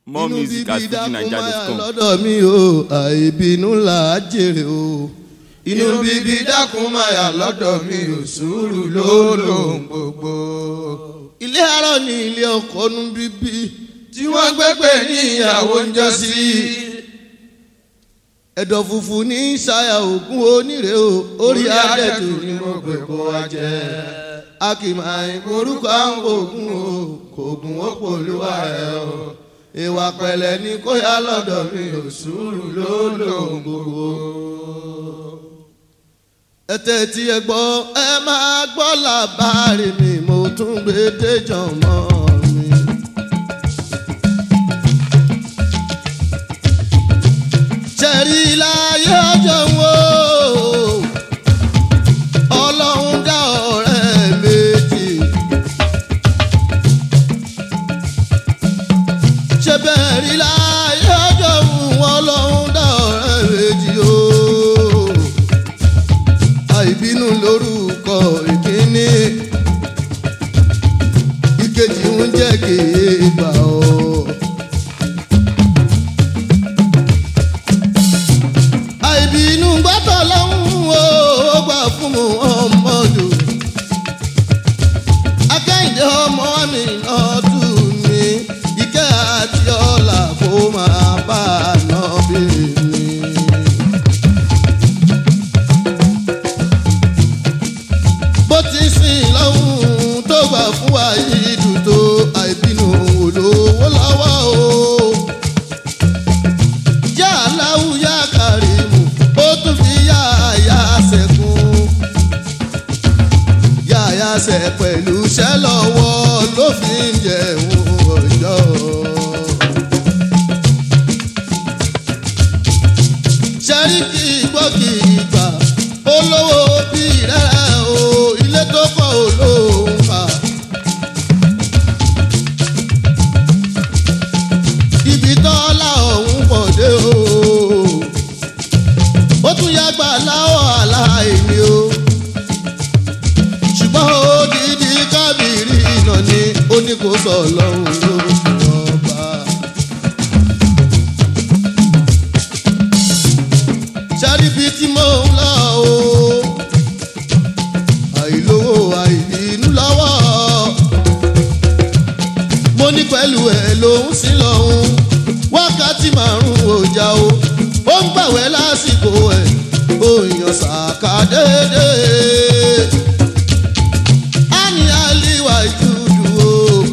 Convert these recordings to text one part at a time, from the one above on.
more music at fujinaija.com. lọ́dọ̀ mi o àìbínú là á jèrè o. inú bíbí dákun máa yà lọ́dọ̀ mi ò sùúrù ló lòun gbogbo. ilé arọ ni ilé ọkọ nu bíbí tí wọ́n gbẹ́gbẹ́ ní ìyàwó ń jọ sí. ẹ̀dọ̀ funfun ní ṣayà ògùn onírè o orí adẹ́tù ni mo gbé kó wa jẹ. a kì máa ń korúkọ àwọn ògùn o kò gùn ó pòlúwa ẹ̀ o ìwà pẹ̀lẹ́ ní kó yá lọ́dọ̀ mi ò sùúrù ló lòun gbogbo. ẹ tẹ́tí ẹ gbọ́ ẹ máa gbọ́ làbárí mi mo tún gbé déjọ́ mọ́ mi. ṣẹ̀rí láyé ọjọ́ wo ọlọ́run dá ọ̀rẹ́ méjì. ṣe bẹ́ẹ̀ rí láyé ọjọ́ wọn lọ́hún dá ọ̀rẹ́ méjì o. àìbínú lórúkọ ìkíní ìkejì ń jẹ́ kéèbà o. àìbínú gbọ́dọ̀ lọ́hún o ó gbà fún mu ọmọdù. akẹ́yìndé ọmọ mi náà tù mí ìkẹ́ àti ọ̀la kó máa bá a ná bí mi. bó ti sìn lọ́hùn tó gbà fún wa yìí dùn tó àìbínú olówó lọ́wọ́ o. yá aláwù yá kàrímù ó tún fi yá àyà sẹ́kùn yáyà sẹ pẹ̀lú iṣẹ́ lọ́wọ́ ló fi ń jẹun ọjọ́. sẹ́ríkì gbọ́kì ìgbà olówó bí rẹ̀ o ilé tó kọ́ olóhùn fà. ibi tọ́lá ọ̀hún pọ̀ dé o ó tún yàgbà láwọ̀ aláìní o ṣùgbọ́n odidi kábìrì iná ni ó ní kó sọ lọ́hùn ló ọba. ṣáríbi tí mò ń lọ o àìlówó àìbínú lọ́wọ́ mo ní pẹ̀lú ẹ̀ lòún sí lọ́hùn wákàtí márùn-ún ọjà o ó ń gbàwẹ́ lásìkò ẹ̀ ó yan sàkà déédéé ani aliwa ìtúdú o.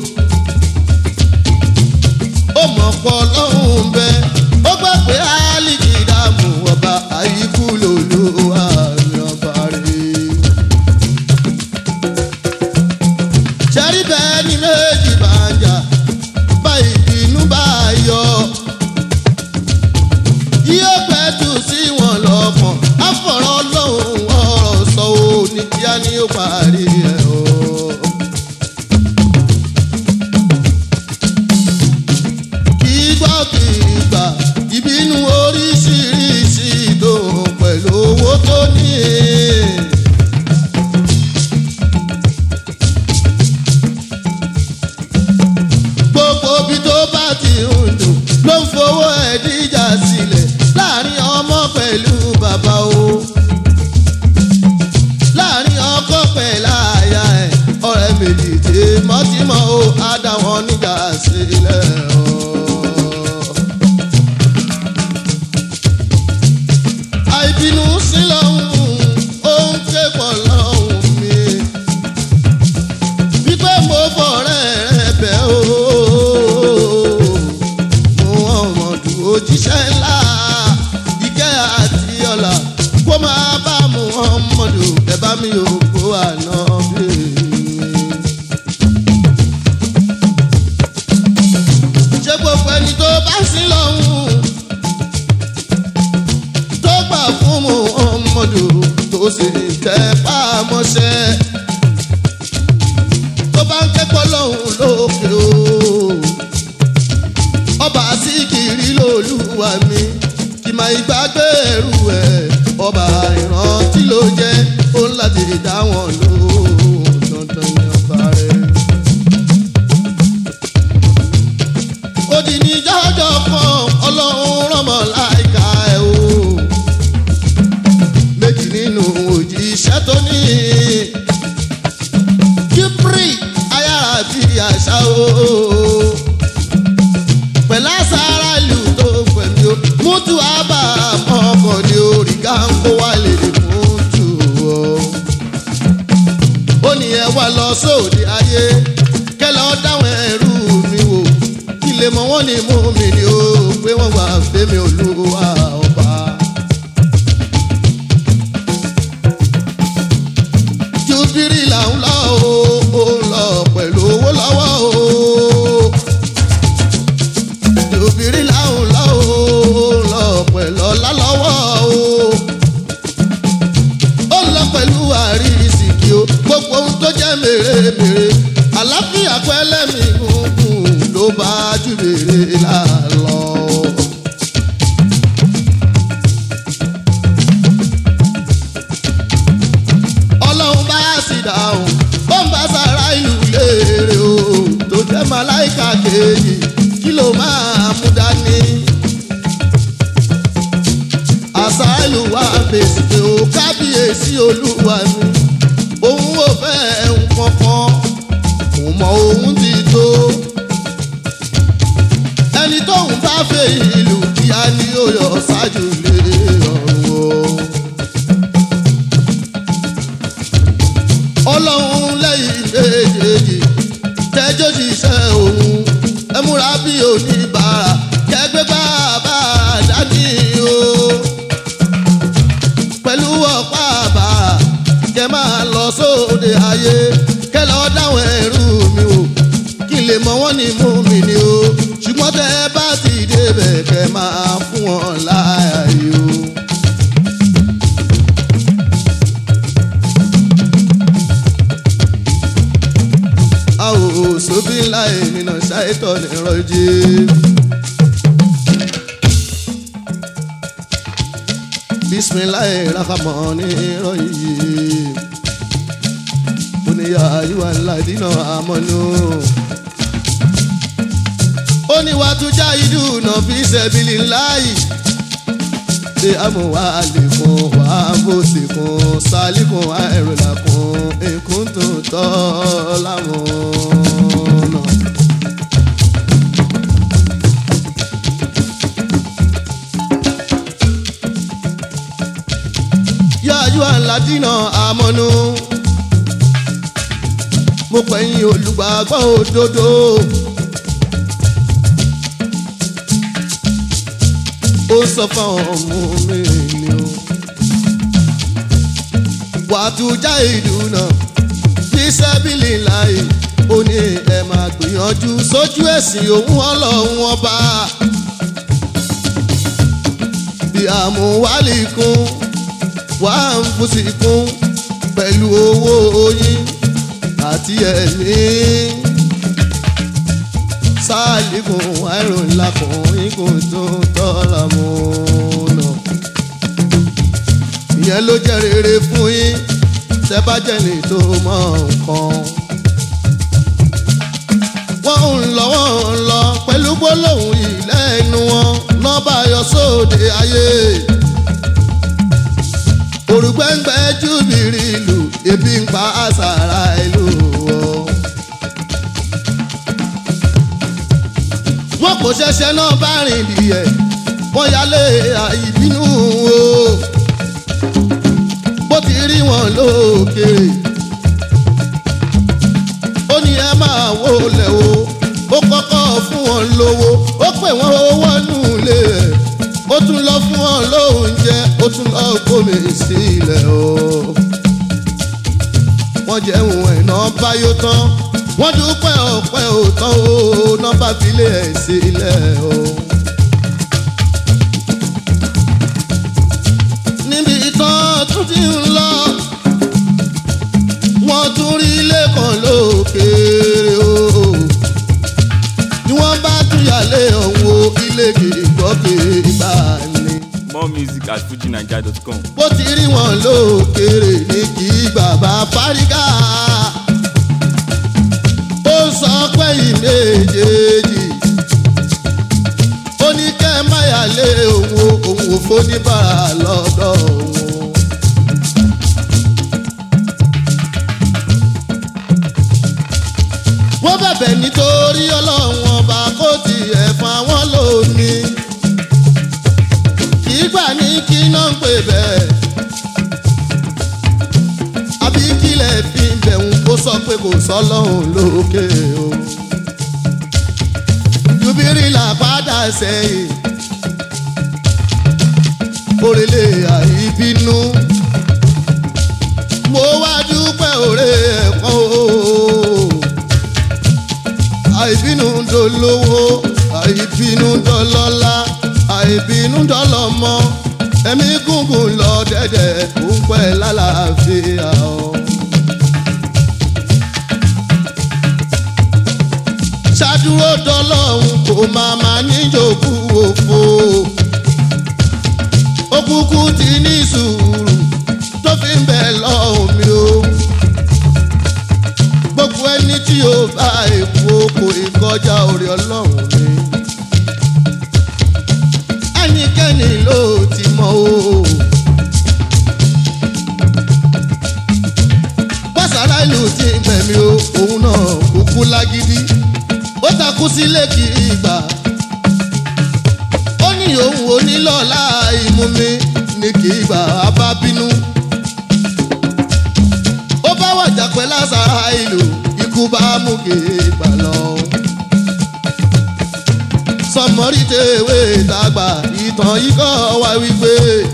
ó mọ̀ pọ̀ lọ́hùn bẹ́ ó gbà pé alìkì dààmú ọba àyíkú lòlú àmì ọba rẹ̀. ṣẹ́rí bẹ́ẹ̀ ni méjì bá ń jà bá ìbínú bá yọ. yóò pẹ́ tù sí wọn lọ́kàn àfọ̀rọ̀ lọ́hùn ọ̀rọ̀ sọ ò ní kíá ni ó parí ẹ̀ o. kì í gbọ́ kì í gbà ìbínú oríṣiríṣi ìdòhùn pẹ̀lú owó tó ní. gbogbo bí tó bá ti ń dùn ló ń fowó ẹ̀ díjà sílẹ̀ láàrin ọmọ pẹ̀lú bàbá o láàrin ọkọ pẹ̀lú àyà ẹ̀ ọ̀rẹ́ méjì tèmọ́tìmọ́ o á dá wọn níjà sílẹ̀ o. àìbínú sí lọ́hùn ó ń ké pọ̀ lọ́hùn mi wípé mo fọ̀rẹ́ rẹ bẹ́ o mo ọmọdù òjíṣẹ́ ńlá ìkẹ́ àti ọ̀la kó máa bá mu ọmọdù ẹ bá mi ò kó àná bí mi. ṣé gbogbo ẹni tó bá sí lọ́hùn tó gbà fún mu ọmọdù tó sì tẹ́ pàmọ́ṣẹ́ tó bá ń kẹ́kọ̀ọ́ lọ́hùn lókè o. ọba síkìrì lolúwa mi kì máa ìgbàgbé ẹrù ẹ̀ ọba ìrántí ló jẹ́ ó ń láti dá wọn lóhùn dandan ní ọba rẹ̀. ó di ní jọ́jọ́ kan ọlọ́run rọmọ láìka ẹ̀ o méjì nínú òjíṣẹ́ tó ní kíbrì ayára bí àṣà o pẹ̀lú àṣàrà ìlú tó pẹ̀lú o mútu àbá ọkọ̀ ní orí gáńkó wà lè fún tù o ó ní ẹ wá lọ sóde ayé kẹlẹ ọ dáwọn ẹrú mi wò kí lè mọ wọn ní mú mi ni ó pé wọn wà fẹmi olúwa ọba. jubiri là ń lọ o ó ń lọ pẹ̀lú owó lọ́wọ́ o. jubiri là ń lọ o ó ń lọ pẹ̀lú ọlá lọ́wọ́ o ó lọ pẹ̀lú àrísìkí o gbogbo ohun tó jẹ́ mèremère àlàáfíà pẹ́lẹ́mì gúngùn ló bá jù mèrè lálọ́. ọlọ́run bá sì dáhùn ó ń bá sára ìlú léèrè o tó jẹ́ màláìka kejì kí ló máa mú dání àṣàlù wa fèsì pé ó kábíyèsí olúwa mi òun ò fẹ́ nǹkan kan kò mọ òun ti tó ẹni tóun bá fẹ́ ìlú kíá ni ó yọ ṣáájú lé ọ̀run o. ọlọ́run lẹ́yìn méjèèjì tẹ́jọ́ ṣiṣẹ́ òun ẹ múra bí oníbàárà kẹgbẹ́ bàbá dání o pẹ̀lú ọ̀pá àbàrà kẹ máa lọ sóde ayé kẹ lọ dáwọn ẹrú mi o kí n lè mọ wọn ní mú mi ni o ṣùgbọ́n tẹ bá ti débẹ̀ kẹ máa fún wọn láàyè o. àwò sóbí ńlá ènìyàn ṣàìtọ́ nìrọ̀jì. bisimilayi rahamani rọyìn oníyà ayíwá ladínà amọ́nú. oníwàtújà ìdùnnà fi sẹ́bìlì láàyè ṣe amúwá àlékún wà bó sì kún sálíkún àìrìnàkún èkún tó tọ́ láwọn náà. yáyú àládínà àmọ́nú. mo pẹ̀yìn olùgbàgbọ́ òdodo. ó sọ fáwọn ọmọ mi ni o. wàtújà ìdùnnà bí sẹ́bìlì láì ó ní ẹ máa gbìyànjú sójú ẹ̀sìn òun ọlọ́run ọba. bí àmúwálì kún wà ń fúsì kún pẹ̀lú owó oyin àti ẹ̀mí. sáàlìkùn àìrùn lakùn ikùn tó tọ́ra mú nà. ìyẹn ló jẹ́ rere fún yín tẹ́ bá jẹ́ ní tó mọ nǹkan. wọ́n ń lọ wọ́n ń lọ pẹ̀lú gbólóhùn ìlẹ́nu wọn náà bá yọ sóde ayé òrùgbẹ́ngbẹ́ júbìrì ìlú ebi ń pa àṣàrà ìlú o. wọ́n kò ṣẹ̀ṣẹ̀ náà bá rìn dìẹ̀ wọ́n yálé àìbínú o. bó ti rí wọn lókèrè ó ní ẹ máa wó lẹ̀ o ó kọ́kọ́ fún wọn lówó ó pè wọ́n owó nù lé ẹ̀ ó tún lọ fún wọn lóúnjẹ ó tún lọ gómi sílẹ̀ o. wọ́n jẹun ẹ̀nà báyó tán wọ́n dúpẹ́ ọ̀pẹ́ òtán o nọ́mbà filé ẹ̀ sílẹ̀ o. níbi tán tún ti ń lọ wọ́n tún rí ilé kan lókèèrè o. ni wọ́n bá tún yàlé ọ̀hún o ilé kìgbọ́kì bá ní. More music at fujinaija.com. bó ti rí wọn lókèrè ní kí bàbá fárígà ó sọ pé ìméjèèjì lé òun o òun ò fóníbàrà lọ́dọ̀ òun. wọ́n bẹ̀bẹ̀ nítorí ọlọ́run ọba kó tiẹ̀ fún àwọn lónìí. kì í gbà ní kí náà ń pè bẹ́ẹ̀. àbí kílẹ̀ fi ń bẹ̀rù kó sọ pé kò sọ́lọ́run lókè o. jubiri là padà sẹ́yìn. òrèlè àìbínú. mo wá dúpẹ́ òrè ẹ̀kọ́ o àìbínú dolówó àìbínú dọlọ́lá àìbínú dọlọ́mọ ẹ̀mí gúngùn lọ dẹ́dẹ̀ ó ń pẹ́ lálàáfíà o. ṣàdúró dọlọ́hún kò máa máa níjòkú òfo òkùnkùn ti ní sùúrù tó fi ń bẹ̀ lọ́hùn mi o gbogbo ẹni tí yóò bá èkó kò ìkọjá orí ọlọ́run ni. ẹnikẹ́ni ló ti mọ o. bọ́sàrá ìlú ti gbẹ̀mí o òun náà kúkú lágídí ó takú sílé kì í gbà. ó ní òun ò ní lọ́la ìmú mi ní kì í gbà á bá bínú ó bá wàjà pẹ́ lásàrà ìlú ikú bá mú kéègbà lọ. sọmọrí tèwé dàgbà ìtàn yìí kọ́ wá wípé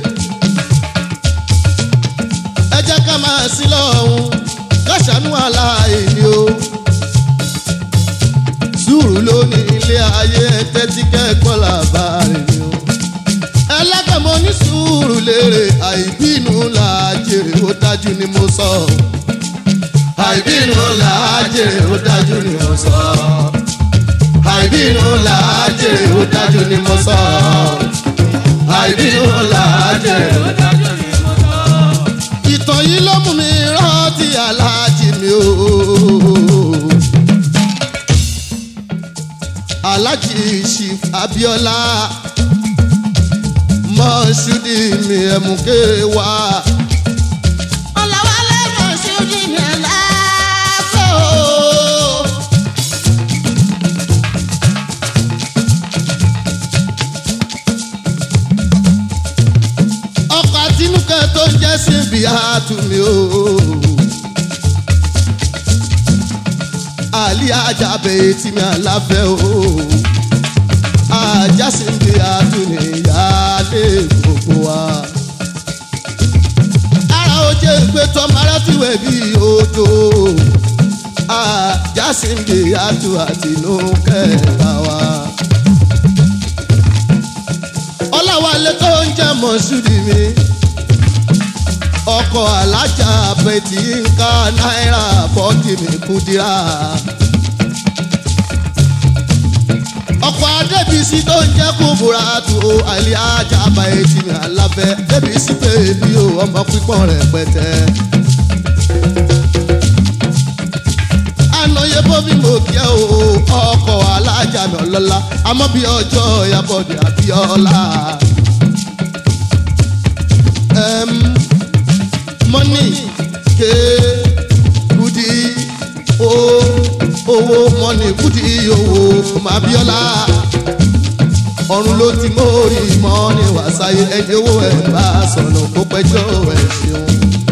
ẹ jẹ́ ká máa sí lọ́hùn káṣánú aláìní o. sùúrù ló ní ilé ayé tẹ́tí kẹ́kọ̀ọ́ làbárẹ̀ ni o. ẹlẹ́gbẹ̀mọ ní sùúrù lérè àìbínú là á jèrè ó dájú ni mo sọ. àìbínú là á jèrè ó dájú ni mo sọ. àìbínú là á jèrè ó dájú ni mo sọ. àìbínú là á jèrè ó dájú ni mo sọ. ìtàn yìí ló mú mi rántí aláàjì mi o. aláàjì chief abiola mọ́ṣúdì mi ẹ̀mùké wá. Ọ̀làwálé Mọ̀ṣúdì mi aláàfẹ́ o. ọkọ̀ àtinúkẹ́ tó ń jẹ́ síbi àtúnmí o. àlí ajábẹ̀ tí mi àláfẹ́ o. ajá síbi àtúnmí ìyáálé gbogbo wa. ara ó jẹ́ pé tọ́mọ aráfíwẹ̀ bí odò. ajá síbi àtú àtinúkẹ́ bá wa ọláwálé tó ń jẹ́ mọ̀ṣúdì mi ọkọ̀ alájà bẹ̀tì ń ká náírà bọ́ọ̀kì mi kúdírà. ọkọ̀ adébísí tó ń jẹ́ kúbúra tó àlẹ́ ajá bẹ̀tì mi alábẹ́ débísí bèbí o ọmọ pípọ́n rẹ̀ pẹ̀tẹ́. ànáyé bóbí mo kí ẹ o ọkọ̀ alájà mi ọlọ́lá àmọ́ bí ọjọ́ ìyàbọ̀dé àbíọ́lá. Em, mọ́nì ké kùdí o owó mọ́nì kùdí owó màbíọ́lá. ọ̀run ló ti mórí mọ́nì wàsáyé ẹni owó ẹ̀ bá sọ̀nà kó pẹ́jọ́ ẹ̀ ṣeun.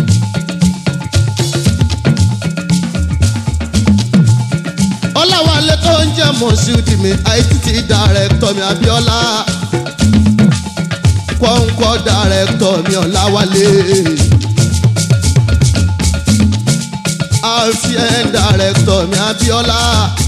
ọláwálé tó ń jẹ́ mọ̀ṣúdì mi it dàrẹ́tọ̀ mi abíọ́lá kọ́ńkọ́ dàrẹ́tọ̀ mi ọ̀làwálé rcn dàrẹ́tọ̀ mi abíọ́lá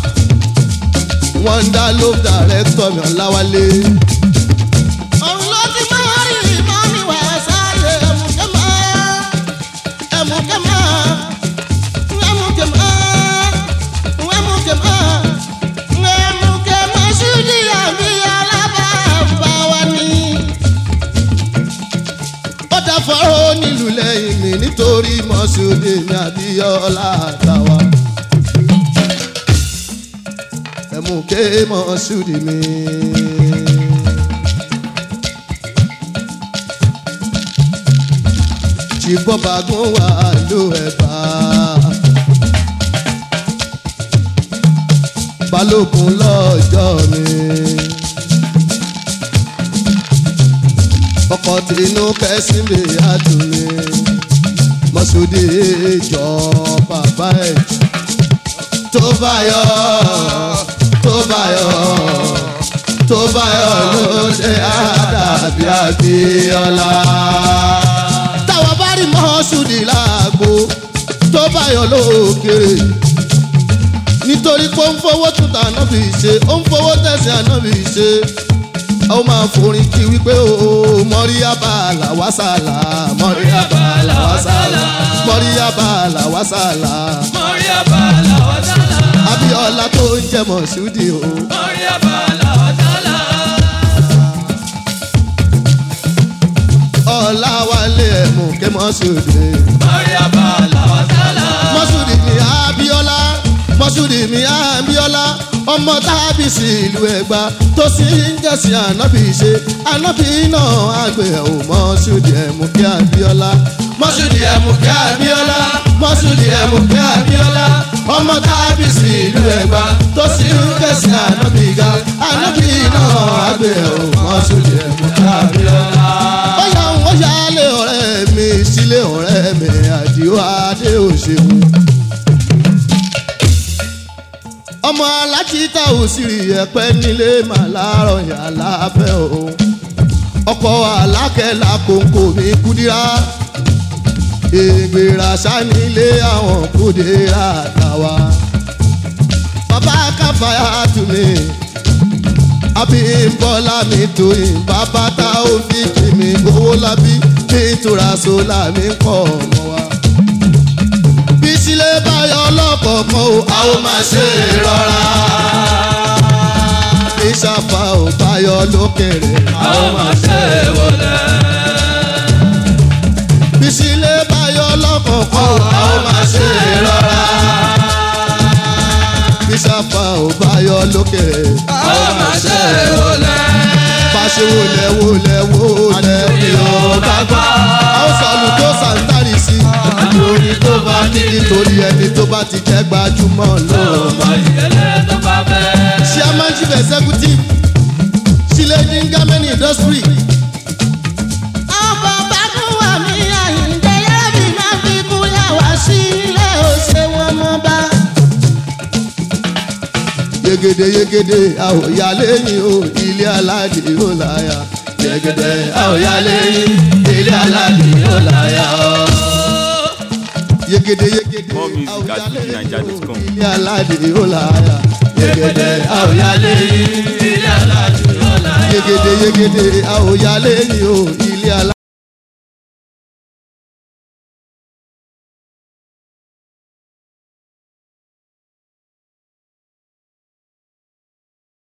wonder love dàrẹ́tọ̀ mi ọ̀làwálé. Ọ̀run ló ti máa rí ìmọ̀ mi wá sáré ẹ̀mùkẹ́ máa. Ẹ̀mùkẹ́ máa. Ẹ̀mùkẹ́ máa. Ẹ̀mùkẹ́ máa. Ẹ̀mùkẹ́ Mọ̀ṣúdì àbí alábàábá wa ni. ó dá fọ́rọ́ nílùú lẹ́yìn mi nítorí mọ́ṣúdì mi abíọ́lá àtàwà. ẹ̀mú ké mọ́ṣúdì mi. ṣìbọ́bàgún wà ló ẹ̀bà. balógun lọ́jọ́ mi. ọkọ̀ tìǹú kẹ́sìmì àdùnmí. mọ́sódì ìjọ bàbá ẹ̀ tó bá yọ tó bá yọ tó bá yọ ló ṣe àdàbí àbíọ́lá. táwa bá rí mọ́ṣúdì láàgbo tó bá yọ lókèrè nítorí pé ó ń fowó tún tà ànábì ṣe ó ń fowó tẹ̀sí ànábì ṣe ó máa forin kí wípé o mọ́ríyábà làwásàlà mọ́ríyábà làwásàlà mọ́ríyábà làwásàlà Mọ̀ríyàbá làwọn sálà. abíọ́lá tó ń jẹ́ mọ̀ṣúdì o. Mọ̀ríyàbá làwọn sálà. ọ̀làwálé ẹ̀mú ké mọ́ṣúdì. Mọ̀ríyàbá làwọn sálà. mọ́ṣúdì mi abíọ́lá mọ́ṣúdì mi abíọ́lá ọmọ tábì sí ìlú ẹ̀gbá tó sì ń jẹ̀sìn ànábì ṣe ànábì náà àgbẹ̀ ò mọ́ṣúdì ẹ̀mú ké abíọ́lá mọ́ṣúdì ẹ̀mú ké abíọ́lá mọ́ṣúdì ẹ̀mú ké abíọ́lá ọmọ tábì sí ìlú ẹ̀gbá tó sì ń jẹ̀sìn ànábì ga ànábì náà àgbẹ̀ ò mọ́ṣúdì ẹ̀mú ké abíọ́lá. ó yà ń wọ́n yálé ọ̀rẹ́ mi sílé ọ̀rẹ́ mi àdìo adé òṣèlú ọmọ alákìíta òsìrì ẹ̀pẹ́ nílé màláàrọ̀ yàrá fẹ́ o ọkọ̀ alákẹ́lá kòǹkò mi kúdírá ègbèrà sanilé àwọn kúdírá tàwa bàbá káfáyà tù mí abímbọ́lá mi tóyìn bàbá tá ó fi kì mí owó lábí nítura sólà mi kọ́ ọmọ wa bí sílé báyọ̀ lọ́kọ̀ọ̀kan o a ó máa ṣe rọra. bí sáfà ò báyọ̀ lókèrè a ó máa ṣe wọlé. bí sílé báyọ̀ lọ́kọ̀ọ̀kan o a ó máa ṣe rọra. bí sáfà ò báyọ̀ lókèrè a ó máa ṣe wọlé. bá ṣe wọlé wọlé wọlé bí ó bá gbà. a ó sọ̀lù tó sàǹtàrì sí i lórí tó bá ní nítorí ẹni tó bá ti jẹ́ gbajúmọ̀ lóòrùn. Ọmọ ìdílé tó bá fẹ́. chairman chief executive siledi ngameni industry. ọkọ̀ bàdún wà mí àyíǹde yẹ́bí máa fi kúlẹ̀ wá sílé òṣè wọn mọ́ bá. yegede yegede àwòyá lẹ́yìn o ilé aládé ó láyà. yegede àwòyá lẹ́yìn ilé aládé ó láyà. yegede yegede More music àwòyá at lẹ́yìn o fujininja.com. ilé aládé ó láyà. yegede àwòyá lẹ́yìn Ilé aládùn yóò láyà. yegede yegede àwòyá lẹ́yìn o